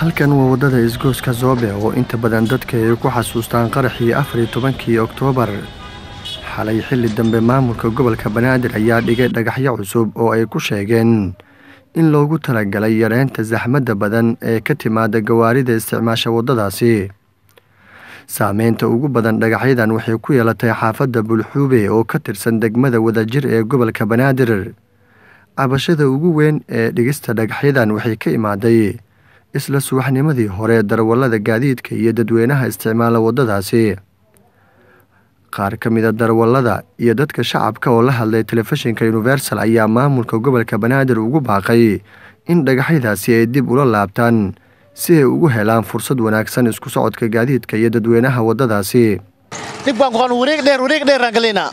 halkan waa waddada isgooska zoobe oo inta badan dadka ay ku xasuustaan qaraxii afar iyo tobankii oktoobar xalay xilli dambe maamulka gobolka banaadir ayaa dhigay dhagaxyo cusub oo ay ku sheegeen in loogu talagalay yareynta saxmadda badan ee ka timaada gawaarida isticmaasha waddadaasi saameynta ugu badan dhagaxyadan waxay ku yeelatay xaafadda bulxuube oo ka tirsan degmada wadajir ee gobolka banaadir cabashada ugu weyn ee dhigista dhagaxyadan waxay ka imaaday isla subaxnimadii hore darawallada gaadiidka iyo dadweynaha isticmaala waddadaasi qaar ka mida darawallada iyo dadka shacabka oo la hadlay telefishinka universal ayaa maamulka gobolka banaadir ugu baaqay in dhagaxyadaasi ay dib ula laabtaan si ay ugu helaan fursad wanaagsan isku socodka gaadiidka iyo dadweynaha waddadaasi dhibkaan kuqaan wareeg dheer wareeg dheeraan galaynaa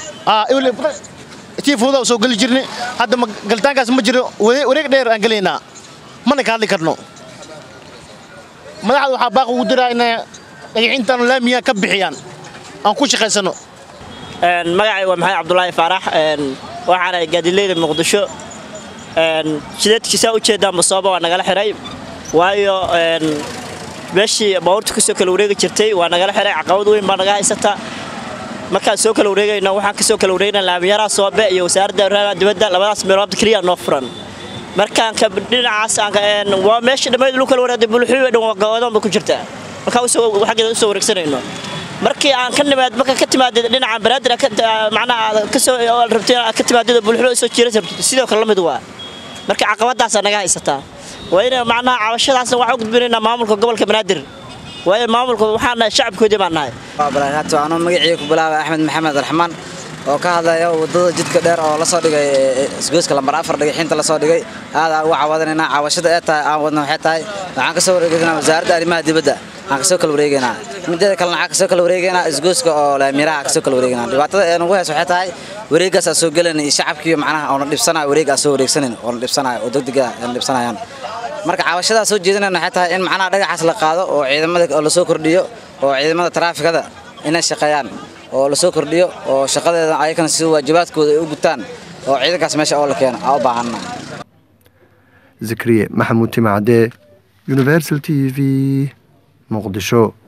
tii fuudaa soo geli jirni hadda galitaankaas ma jiro wareeg dheer aan galaynaa mana ka hadli karno madaxda waxaa baaq ugu diraa inay dhagaxintaan laamiya ka bixiyaan aan ku shaqaysano magacay waa maxamed cabdulaahi faarax waxaana gaadileyda muqdisho shideedkiisaa ujeedaan basooba waa nagala xihay waayo meeshii baabuurta kasoo kala wareegi jirtay waa nagala xihay caqabad weyn baa naga haysata markaan soo kala wareegayno waxaan kasoo kala wareegna laamiyaraa soobe iyo wasaaradda arrimaha dibadda labadaas meelood keliya noo furan markaan dhinacaas waa meesha dhammayd lu kala wareegday bulxuube dhan waa gawadoonba ku jirtaa markaan xaggeeda usoo wareegsanayno markii aan ka nimaad marka ka timaadid dhinaca banaadir macnaha kasoo rabtay ka timaadid bulxuube soo jiiras rabtid sidoo kale la mid waa marka caqabadaasa naga haysataa waa in macnaha cabashadaasna waxaan u gudbinaynaa maamulka gobolka banaadir waayo maamulka waxaan nahay shacabkoodii baan nahay barakaatu anuu magacii ku bilaabay axmed maxamed raxmaan oo ka hadlaya waddada jidka dheer oo lasoo dhigay isgooska lambar afar dhagaxiinta lasoo dhigay aad aan uga cawadanaynaa caawashada ee tahay aan wadna waxay tahay waxaan kasoo wareegaynaa wasaaradda arrimaha dibadda aan kasoo kala wareegaynaa mideeda kalena waxaan kasoo kala wareegaynaa isgooska oo laamiraha kasoo kala wareegaynaa dhibaatada ee nagu hayso waxay tahay wareegaas aan soo gelayna iyo shacabkii macnaha oona dhibsanaya wareeg aan soo wareegsanayn oona dhibsanaya oo degdega aan dhibsanayaan marka caawashadaas soo jeedinayna waxay tahay in macnaha dhagaxaas la qaado oo ciidamada oo lasoo kordhiyo oo ciidamada taraafikada inay shaqeeyaan oo lasoo kordhiyo oo shaqadeeda ayakana si waajibaadkooda ay u gutaan oo ciidankaas meesha oo la keeno aa u baahanna zakriye maxamuud timacdee universal t v muqdisho